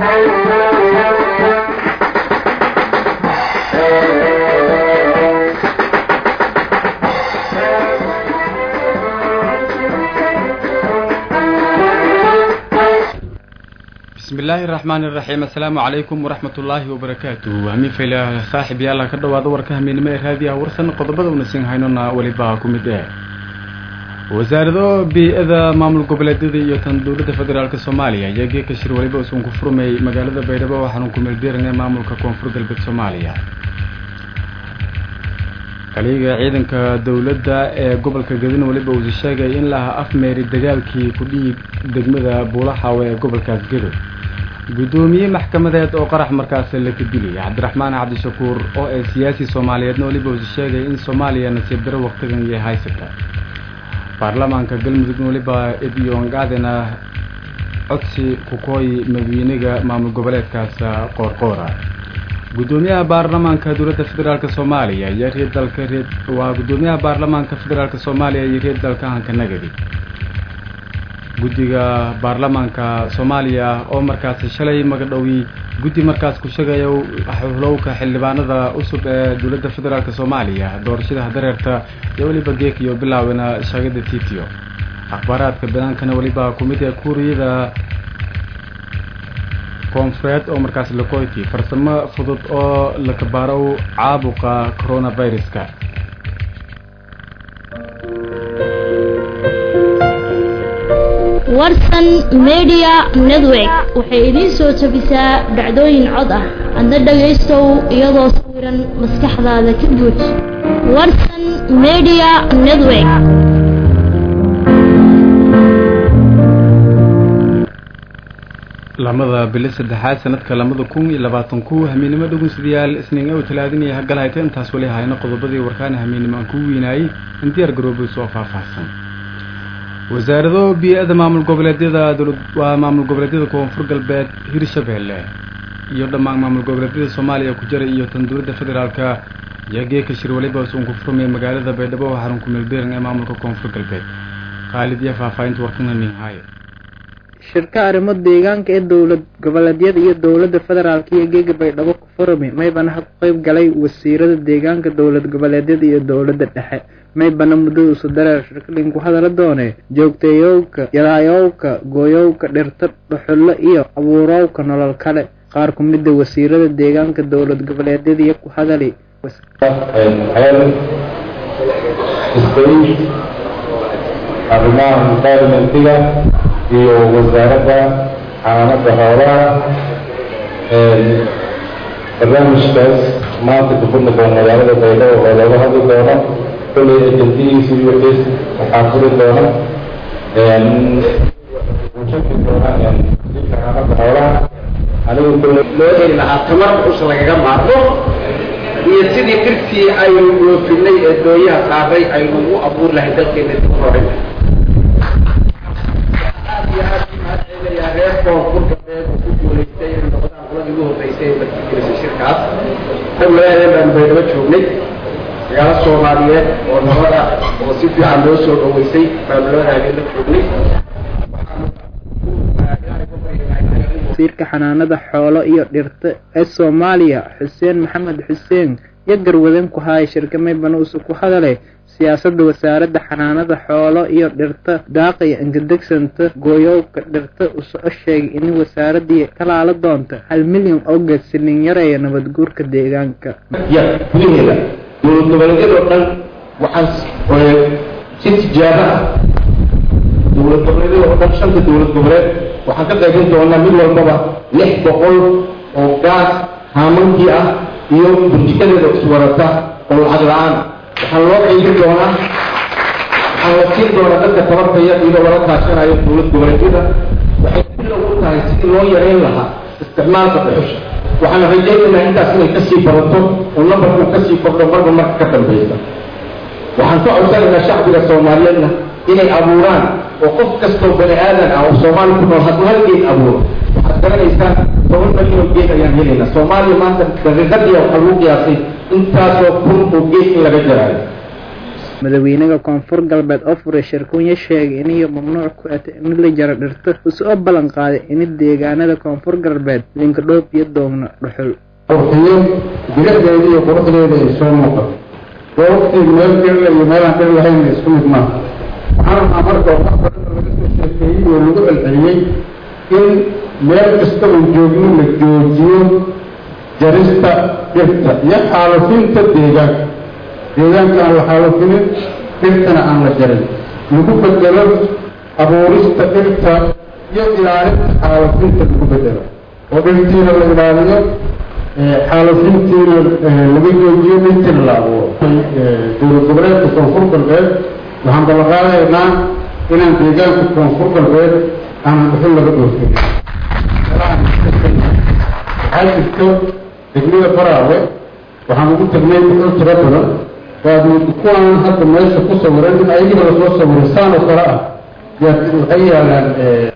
bismi illaahi araxmaan iraxiim assalaamu calaykum waraxmat ullaahi wabarakaatu hami fayla saaxib yaala ka dhawaada warka hamiinimo ee raadiyaha warsan qodobada una siin haynona weliba ku mid eh wasaarado bii-ada maamul goboleedyada iyo tan dowladda federaalk soomaaliya ayaa geeka shir weliba usan ku furmay magaalada baydhabo waxaanu ku meeldeerinay maamulka koonfur galbeed soomaaliya kaliga ciidanka dowladda ee gobolka gadina weliba uusa sheegay in laha afmeeri dagaalkii ku dhiig degmada buulaxaawe ee gobolkaas gedo guddoomiye maxkamadeed oo qarax markaas la kadilay cabdiraxmaan cabdishakuur oo ee siyaasi soomaaliyeedna weliba uusa sheegay in soomaaliya nasiib daro waqtigan iyo haysata baarlamaanka galmudugna weliba ediyongaadena codsi kukooyi madawiinaga maamul goboleedkaas qoorqoora guddoomiyaha baarlamaanka dowladda federaalk soomaaliya iyo reer dalka reer waa guddoomiyaha baarlamaanka federaalk soomaaliya iyo reer dalka hanka nagadi guddiga baarlamaanka soomaaliya oo markaasi shalay magadhowi guddi markaas ku sheegaya xulowka xildhibaanada cusub ee dowladda federaalk soomaaliya doorashada dareerta iyo weliba geek iyo bilaawena shaagada titio akhbaaraadka banaankana weliba kumid ee kuuriyada koonfureed oo markaas lakoyti farsamo fudud oo la kabaarow caabuqa coronaviruska warsan media network waxay idiin soo jabisaa dhacdooyin cod ah adna dhagaystow iyadoo sawiran maskaxdaada ka guud warsan media network lamada bili saddexaad sanadka lamada kun iyo labaatan ku hamiinimo dhugunsidayaal isniin ow talaadinaya hagalhayta intaas wali hayno qodobadii warkaana hamiinimo aan ku weynaayey in diyaar garoobay soo faahfaahsan wasaarado bii-ada maamul goboleedyada waa maamul goboleedyada koonfur galbeed hirshabeelle iyo dhammaan maamul goboleedyada soomaaliya ku jira iyo tan dowladda federaalka ayaa geeka shir waliba usun ku furmay magaalada baydhabo oo xarun ku meelbeeran ee maamulka koonfur galbeed khaalid iyo faahfaahinta warkana ninhaaye shirka arrimo deegaanka ee dowlad goboleedyada iyo dowladda federaalk iyo geega baydhabo ku furmi maybana ha ku qeyb galay wasiirada deegaanka dowlad goboleedyada iyo dowladda dhexe maybana muddada usu dareer shirkalin ku hadala doonee joogteeyowka yalaayowka gooyowka dhirta dhuxullo iyo abuurowka nolol kale qaar ku mida wasiirada deegaanka dowlad goboleedyada iyo ku hadali arrimaha environmentiga iyo wasaaradda xaanada xoolaha barnaamijkaas maanta kufurmi doona magaalada baydhabo oo looga hadli doono kolley ajantihiisa iyo xiis waxaa furi doona ushaki doona xaanada xoolaha anigu kolley loo heli lahaa tamar us lagaga maarmo iyo sidii dhirtii aynu dhoofinay ee dooyaha saaray aynu ugu abuur lahay dalkeena dib horay reer koonfur galbeed ku guulaystay inay noqdaan qoladii ugu horreysay ee martigelisay shirkaas magaalada baan baydhabo joognay magaalo soomaaliyeed oo nabada oo si fiican loo soo dhaweysay baanu labada habeen la joognay wasiirka xanaanada xoolo iyo dhirta ee soomaaliya xuseen maxamed xuseen iyo garwadan ku haaya shirka maybana usu ku hadale siyaasadda wasaaradda xanaanada xoolo iyo dhirta daaqaya inkadegsanta gooyowka dhirta usoo sheegay in wasaaradii talaala doonta hal milyan oo geed silin yareeya nabadguurka deegaanka ya gudaheeda dowlad goboleedyadoo dhan waxaan si tijaabo ah dowlad goboleedyada oo dhan shanta dowlad goboleed waxaan ka qaybin doonaa mid walbaba lix boqol oo gaas haamankii ah iyo burjikadeeda iswarata oo lacag la-aan waxaan loo qaybin doonaa waxaan la siin doonaa dadka tabartaya iyadoo lala kaashanayo dowlad goboleedyada waxay bilow u tahay sidii loo yareyn lahaa isticmaalka dhuxusha waxaan rajaynaynaa intaas inay kasii badato oo nambarku kasii kordho marba marka ka dambaysa waxaan ka codsanaynaa shacbiga soomaaliyeedna inay abuuraan oo qof kastoo bani aadan ah oo soomaali ku nool hadduu hal geed abuuro waxaad garanaysaa toban milyan oo geed ayaan helaynaa soomaaliya maanta daqiiqadii waxaa lagu qiyaasay intaasoo kun oo geed in laga jaraayo madaxweynaha koonfur galbeed oo furay shirkunya sheegay iniyo mamnuuc ku ata in la jaro dhirto usoo ballan qaaday in deegaanada koonfur galbeed linkadhoob iyo doogna dhuxul qurxiyo biladeeda iyo quruxdeeda ay soo muuqato waa waqti meel dhirla iyo meelaan dhir lahayn isku mid maaha waxaan rabnaa marka oo wax badan laga soo sheekeeyey oo lagu celceliyey in meel kasta uu joogno la joojiyo jarista dhirta iyo xaalufinta deegaanka deegaanka aan la xaalufinin dhirtana aan la jarin lagu bedelo abuurista dhirta iyo ilaalinta xaalufinta lagu bedelo oo dhirtiina la ilaaliyo xaalufintiina laga joojiyo dhirtiina la abuuro dowlad goboleedka koonfur galbeed waxaan ballanqaadaynaa inaan deegaanka koonfur galbeed aanan dhuxul laga dhoofin waxaa jirto degmada baraawe waxaan ugu tagnay dhuxul tiro badan waad kuwaan hadda meesha ku sawiran in ayagiba lasoo sawiray saan oo kale ah yaad waxay yaalaan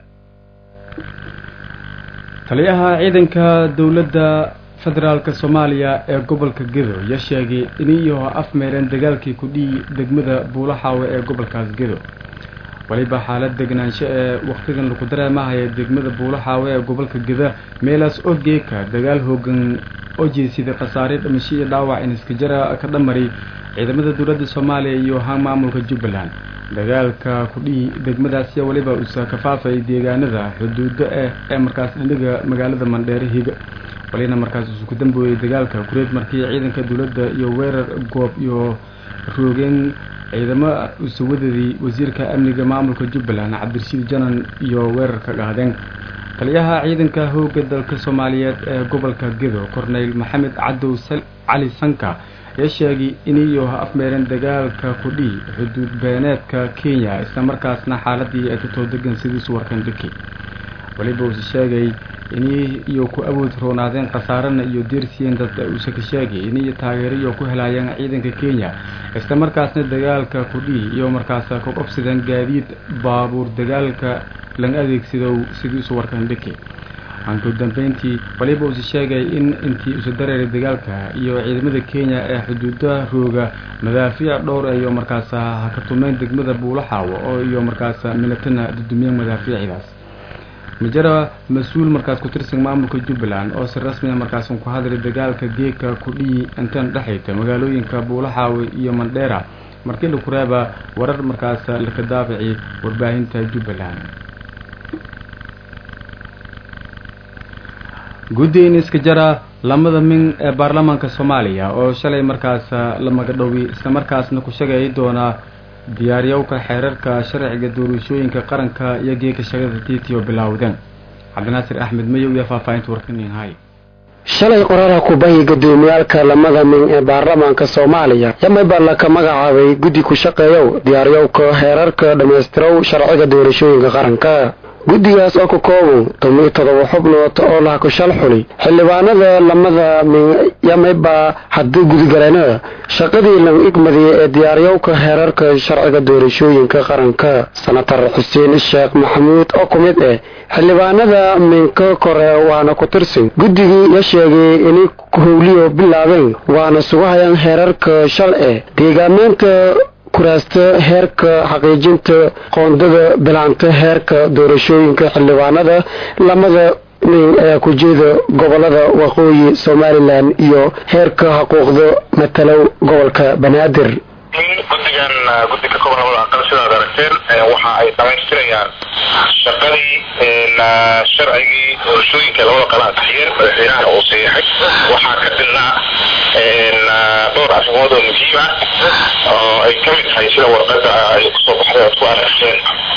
taliyaha ciidanka dowladda federaalka soomaaliya ee gobolka gedo ayaa sheegay iniyo afmeereen dagaalkii kudhii degmada buulaxaawe ee gobolkaas gedo waliba xaalad degnaansho ee wakhtigan lagu dareemahaya degmada buulaxaawe ee gobolka geda meelaas oo geeka dagaal hoogan oo jeesiday khasaare dhimasho iyo dhaawac in iskajara ka dhamari ciidamada dowladda soomaaliya iyo haan maamulka jubbaland dagaalka kudhii degmadaasiya waliba usa kafaafay deegaanada xuduudo eh ee markaas indhiga magaalada mandheere higa walina markaas isu ku dambeeyey dagaalka kureed markii ciidanka dowladda iyo weerar goob iyo roogeen ciidamo usawadadii wasiirka amniga maamulka jubbaland cabdirashiid janan iyo weerarka qaadeen taliyaha ciidanka hooga dalka soomaaliyeed ee gobolka gedo corneyl maxamed cadow cali sanka ayaa sheegay iniyo afmeereen dagaalka kudhii xuduud beeneedka kenya islamarkaasna xaaladii ay tutoo degan sidiisu warkan dhiki waliba uuse sheegay ini iyo ku awood roonaadeen khasaarana iyo deersiyeen dad uuse ka sheegay iniyo taageeriyo ku helaayeen ciidanka kenya isla markaasna dagaalka kudhii iyo markaas ka qobsideen gaadiid baabuur dagaalka lang adeegsado sidiisu warkan dhiki aanku dambeyntii waliba uuse sheegay in intii usa dareeray dagaalka iyo ciidamada kenya ee xuduudaha rooga madaafiic dhowr iyo markaas ha ka tumeen degmada buulaxaawo oo iyo markaas milatana dudumiyeen madaafiicidaas majara mas-uul markaas ku tirsan maamulka jubbaland oo si rasmiya markaas ku hadlay dagaalka geeka kudhii intan dhexayta magaalooyinka buulaxaawe iyo mandheera markii laku reeba warar markaas laka daafici warbaahinta jubbaland guddiin iska jara lamada min ee baarlamaanka soomaaliya oo shalay markaas la magadhowi islamarkaasna ku shagay doonaa diyaaryowka xeerarka sharciga doorashooyinka qaranka iyo geeka shagada tiitiyo bilowdeen cabdinaasir axmed mayow iyo faahfaahinta warkaninhay shalay qoraalaha kubahi gudoomiyaalka lamada min ee baarlamaanka soomaaliya yamayba laka magacaabay guddi ku shaqeeyow diyaaryowka heerarka dhammaystirow sharciga doorashooyinka qaranka guddigaas oo ka kooban tomiyo todoba xubnood oo laha ku shal xuli xildhibaanada lamada min yamayba haddii gudigaleenada shaqadii lagu igmadiyey ee diyaaryowka heerarka sharciga doorashooyinka qaranka senatar xuseen sheekh maxamuud oo ku mid ah xildhibaanada minka kore waana ku tirsan guddigii la sheegay inay howliyo bilaabeen waana sugahayaan heerarka shal eh deegaameynta kuraasta heerka xaqiijinta qoondada bilaanta heerka doorashooyinka xildhibaanada lamada nin ee ku jeeda gobolada waqooyi somalilan iyo heerka xuquuqda matalow gobolka banaadir guddigan guddi ka kooban labada aqal sidaad aragteen waxa ay dhamaystirayaan shaqadii sharcigii doorashooyinka labada qala taxiyeen madaxweynaha uu saxiixay waxaa ka dilnaa dhowr arrimood oo muhiim ah oo ay ka mid tahay sida warqada ay kusoo baxday oad ku aragteen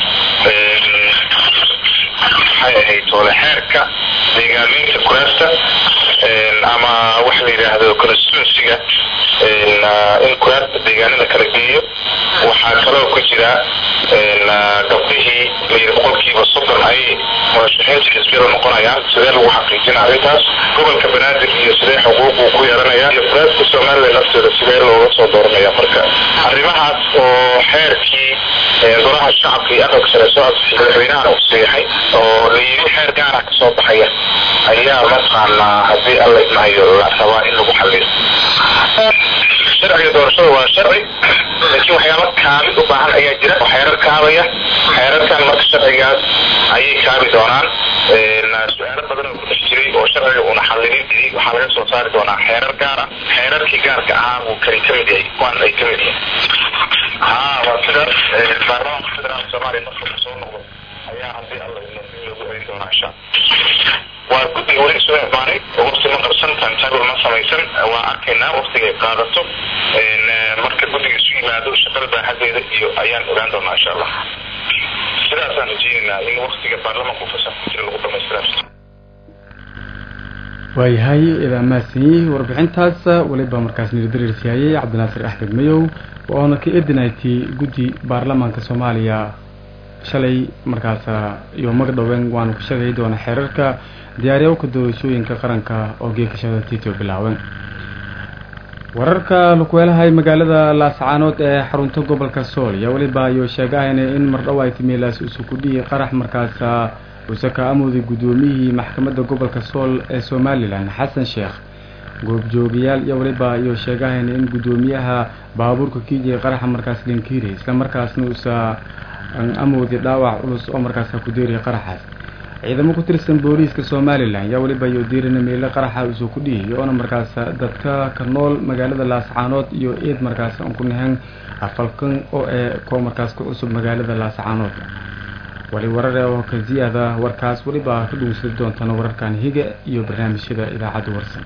maxay ahayd toole xeerka deegaameynta kuraasta ama waxa la yidhaahdo constituencyga in kuraasta deegaanada kala geeyo waxaa kaloo ku jira gabdhihii layidhi boqolkiiba soddon ayay murashaxiinta xisbiyada noqonayaan sidee lagu xaqiijina arrintaas gobolka banaadir iyo sidee xuquuquu ku yeelanaya iyo kuraasta somalilan lafteeda sidee looga soo dooranaya marka arrimahaas oo xeerkii golaha shacabka iyo aqalka sare soo asixay madaxweynahana uu saxiixay oo la yidhi xeer gaara ka soo baxaya ayaa mataqaanaa haddii alla idmahayo la rabaa in lagu xaliyo sharciga doorashada waa sharci laakiin waxyaaba kaamid u baahan ayaa jira oo xeerar kaabaya xeerarkan marka sharcigaas ayay kaabi doonaan su-aalo badan oo ku dhex jiray oo sharciga uuna xallilin jiray waxaa laga soo saari doonaa xeerar gaar ah xeerarkii gaarka ahaa uu kani ka mid yahay kuwan ay ka mid yihiin ha waa sidaas baarlamaanka federaalka soomaaliya marka uu soo noqdo ayaa haddii alla idmo loogu celin doonaa insha waa guddiga weli soo imaanay oo waqti ma qabsan timetable ma samaysan waa arkaynaa waqtiga ay qaadato marka guddiga isu yimaado shaqada baaxadeeda iyo ayaan ogaan doonaa insha allah sidaasaan rajeynaynaa in waqtiga baarlamaanka fasax ku jira lagu dhamaystira waayahay idaa mahadsanyihi warbixintaas weliba markaas nirdarirsiiyayay cabdinaasir axmed mayow oona ka edinaytay guddi baarlamaanka soomaaliya shalay markaas iyo magdhoween waanu ka sheegay doona xeerarka diyaariyowka doorashooyinka qaranka oo geeka shaqada tito bilaawen wararka lakuweelahay magaalada laascaanood ee xarunta gobolka sool ayaa weliba ayuu sheegahayna in mardhow ay timilaas usukudhii qarax markaas uuse ka amooday guddoomiyihii maxkamadda gobolka sool ee somalilan xasan sheekh goobjoogayaal iyo weliba ayuu sheegahayna in guddoomiyaha baabuurka kiijay qaraxa markaas linkiiri isla markaasna uusa amooday dhaawac culus oo markaas ku deeriya qaraxaas ciidamo ku tirsan booliiska somalilan ayaa weliba iyo diirina meelo qaraxa usoo ku dhihiyay oona markaas dadka ka nool magaalada laascaanood iyo eed markaas aan ku nahan afalkan oo ee kuwa markaas ku cusub magaalada laascaanood wali warare oo ka ziyaada warkaas weliba ka dhugunsadi doontana wararkan higa iyo barnaamijyada idaacadda warsan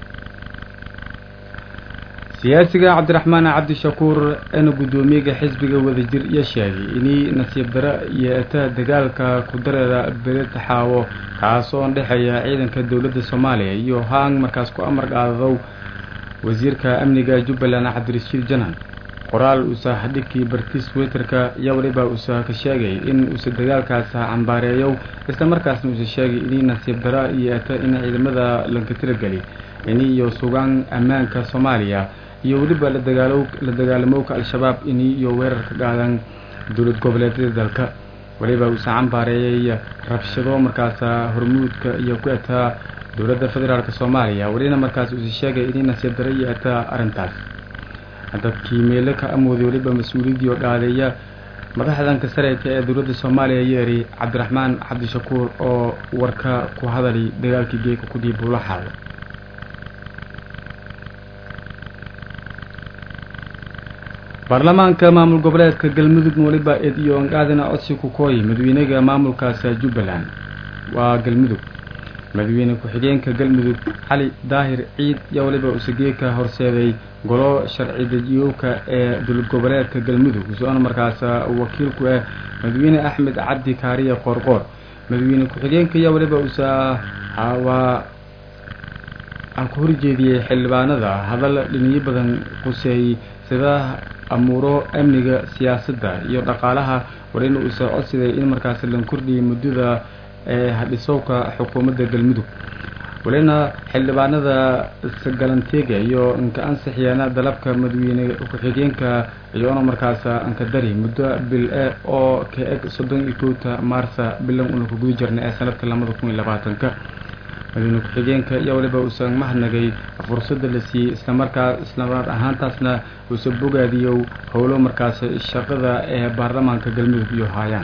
siyaasiga cabdiraxmaan cabdishakuur eena guddoomiyaga xisbiga wadajir iyo sheegay inay nasiib daro yeeta dagaalka kudareeda beletaxaawo kaasoo dhexeeya ciidanka dowladda soomaaliya iyo haang markaas ku amar qaadadow wasiirka amniga jubbaland cabdirashiid janan qoraal uusa dhigkii bartis twitterka iyo weliba uusa ka sheegay in uusa dagaalkaas cambaareeyow isla markaasna uusa sheegay inay nasiib daro yeeta in ciidamada lanka tirageli ini iyo sugaan ammaanka soomaaliya iyo weliba la dagaalo la dagaalamowka al-shabaab ini iyo weerar ka qaadan dowlad goboleedyada dalka weliba uusa cambaareeyay rabshado markaas hormuudka iyo ku etaa dowladda federaalk soomaaliya welina markaas uusa sheegay inay nasiib daro iyo etaa arrintaas dadkii meelo ka amooday weliba mas-uuliyaddii oo dhaadeeya madaxdanka sareedka ee dowladda soomaaliya yeeri cabdiraxmaan cabdishakuur oo warka ku hadali dagaalkii geeka kudii buulaxaado baarlamaanka maamul goboleedka galmudugna weliba eed iyo angaadina codsi ku kooyi madaxweynaga maamulkaas jubbaland waa galmudug madaxweyne ku-xigeenka galmudug xali daahir ciid iyo weliba usageeka horseeday golo sharci dejiyowka ee dowlad goboleedka galmudug soona markaas wakiil ku ah madaxweyne axmed cabdi kaariye qoorqoor madaxweyne ku-xigeenka iyo weliba usa waa aan ku horjeediyey xildhibaanada hadal dhiniyo badan quseeyey sida amuuro amniga siyaasadda iyo dhaqaalaha war in uusa codsiday in markaas lan kordhiyay muddada ee hadhisowka xukuumadda galmudug walina xildhibaanada galanteega iyo inka ansixiyaana dalabka madaxweyne ku-xigeenka iyoona markaas anka dari muddo bil e oo ka eg soddon iyo kowta maarsa bilan una ku guda jirna ee sanadka labada kun iyo labaatanka madaxweyne ku-xigeenka iyo waliba uusan mahadnagay fursadda la siiyey islamarkaa islamar ahaantaasna uusa bogaadiyow howlo markaas shaqada ee baarlamaanka galmudug iyo haayaan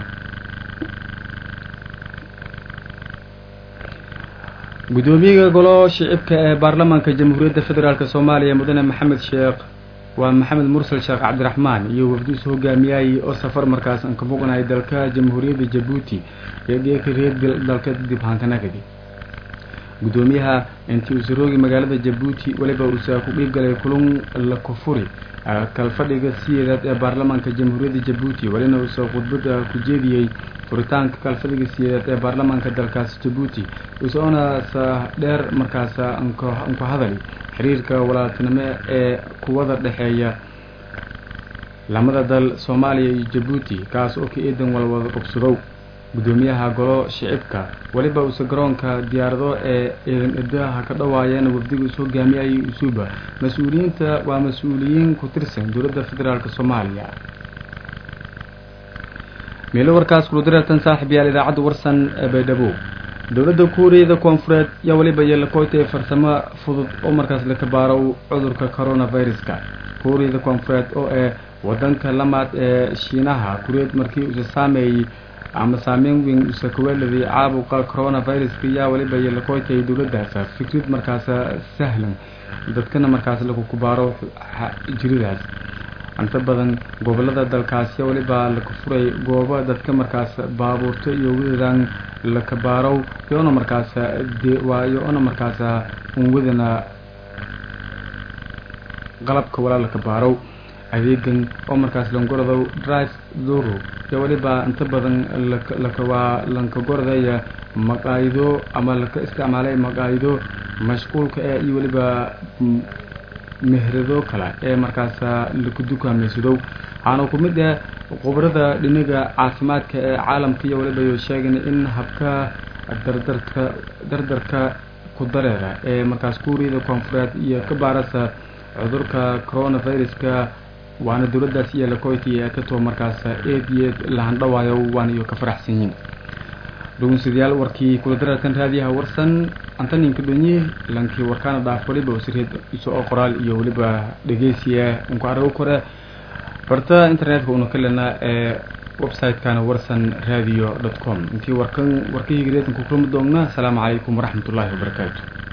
guddoomiyaha golo shicibka ee baarlamaanka jamhuuriyadda federaalk soomaaliya mudane maxamed sheekh waa maxamed mursal sheekh cabdiraxmaan iyo wafdiisu hogaamiyayay oo safar markaas aan ka boqnay dalka jamhuuriyadda jabuuti iyo geeka reer dalka dib hankanagadi guddoomiyaha intii uusa roogi magaalada jabuuti weliba uusa ku dhiibgalay kulun la kufuri kalfadhiga siyeedaad ee baarlamaanka jamhuuriyadda jabuuti welina uusa khudbada ku jeediyey furitaanka kalfadhiga siyeedaad ee baarlamaanka dalkaas jabuuti usoona sa dheer markaas anku hadali xiriirka walaaltinimo ee kuwada dhexeeya lamada dal soomaaliya iyo jabuuti kaas oo ka eedan walwada dhugsadow guddoomiyaha golo shicibka weliba uuse garoonka diyaarado ee ciidan edaha ka dhawaayeen wafdiga is hogaamiyayay usuuba mas-uuliyiinta waa mas-uuliyiin ku tirsan dowladda federaalk soomaaliya meelo warkaas kuludireertan saaxib yaal idaacadda warsan ee baydhabo dowladda kuuriyada koonfureed yaa weliba yeelakoytay farsamo fudud oo markaas la kabaaro cudurka coronaviruska kuuriyada koonfureed oo ee wadanka lamaad ee shiinaha kureed markii usa saameeyey ama saameyn weyn usa kaweeladay caabuqa coronaviruska yaa weliba yeelakoytay dowladdaas fikrad markaas sahlan dadkana markaas lagu kubaaro jiridaas inta badan gobolada dalkaasi weliba laka furay goobo dadka markaas baabuurto iyo wadadan lakabaarow yoona markaas yoona markaas unwadana qalabka walaa lakabaarow adeegan oo markaas langorodow drive duro iyo weliba inta badan lakawaa lankagorodaya maqaayido ama laka isticmaalay maqaayido mashquulka ee iyo weliba mehrado kale ee markaas laku dukaamaysadow waxaana ku mid ah khubarada dhinaga caafimaadka ee caalamka iyo weliba yo sheegan in habka dardarka dardarka ku dareera ee markaas kuuriyada koonfureed iyo ka baarasa cudurka coronaviruska waana dowladdaas iyo lakoyti ee katoo markaas eed iyo eed lahandhawaayo waana iyo ka faraxsan yihin dhegeystayaal warkii kula dararkan raadiyaha warsan antaninka dhonye lankii warkaana dhaaf waliba wasireed iso oo qoraal iyo weliba dhegeysiya unku arago kore barta internetka una ka lena ee website-kana warsan radio dot com intii warkan warkahii gareedanku kulmi doonna asalaamu calaykum waraxmat ullaahi wabarakaatu